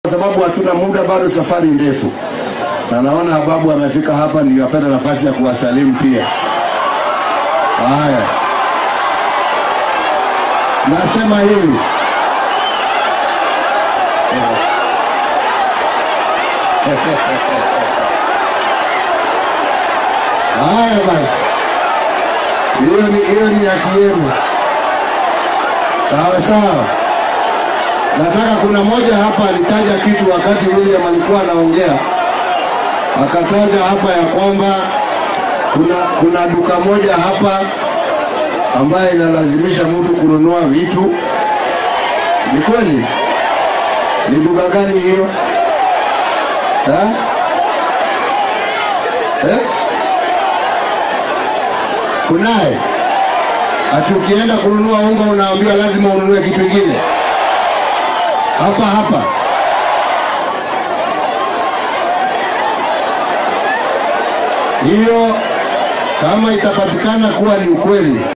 kwa sababu hatuna muda, bado safari ndefu, na naona babu amefika hapa, niliwapenda nafasi ya kuwasalimu pia. Haya, nasema hivi haya basi, hiyo ni hiyo ni haki yenu, sawa sawa. Nataka kuna moja hapa alitaja kitu wakati William alikuwa anaongea, akataja hapa ya kwamba kuna kuna duka moja hapa ambaye inalazimisha mtu kununua vitu. Ni kweli? Ni duka gani hiyo? Eh? Eh? Kunaye ati ukienda kununua unga unaambiwa lazima ununue kitu kingine hapa hapa. Hiyo kama itapatikana kuwa ni ukweli